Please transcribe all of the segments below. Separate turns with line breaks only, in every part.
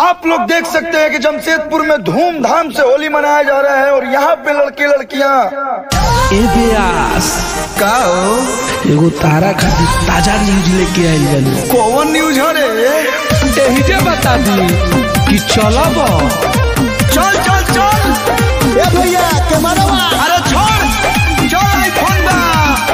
आप लोग देख सकते हैं कि जमशेदपुर में धूमधाम से होली मनाया जा रहा है और यहाँ पे लड़के लड़कियाँ
ए व्यास
का हो?
एगो तारा खातिर ताजा न्यूज लेके आइल बानी
कौन न्यूज हो रे
एहिजे बता दी कि चलब
चल चल चल
ए भैया कैमरा
अरे छोड़ चल आईफोन बा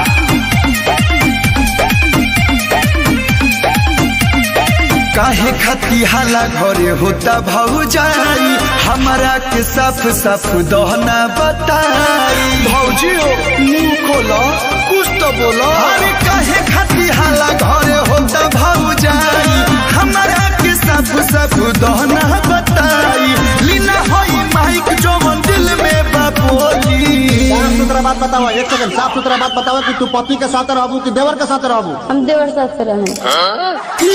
काहे खती हाला घरे होता भौजाई हमारा के साफ साफ दहना बताई भौजी हो मुंह खोलो कुछ तो बोलो अरे काहे खती हाला घरे होता भौजाई हमारा के साफ साफ दहना बताई लीना होई माइक जवन दिल में बापोली
साफ सुथरा बात बताओ एक सेकंड साफ सुथरा बात बताओ कि तू पति के साथ रहबू कि देवर के साथ रहबू
हम देवर साथ से रहे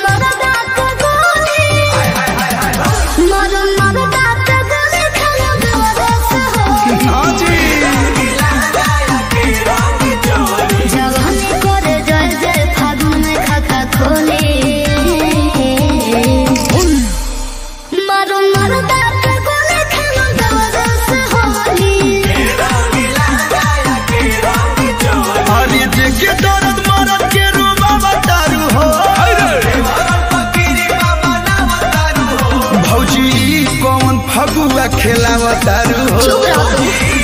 हाँ जी अरे देखे दर्द मरद के रूबा बतारू हो भौजी ई कौन फगुआ खेला बतारू हो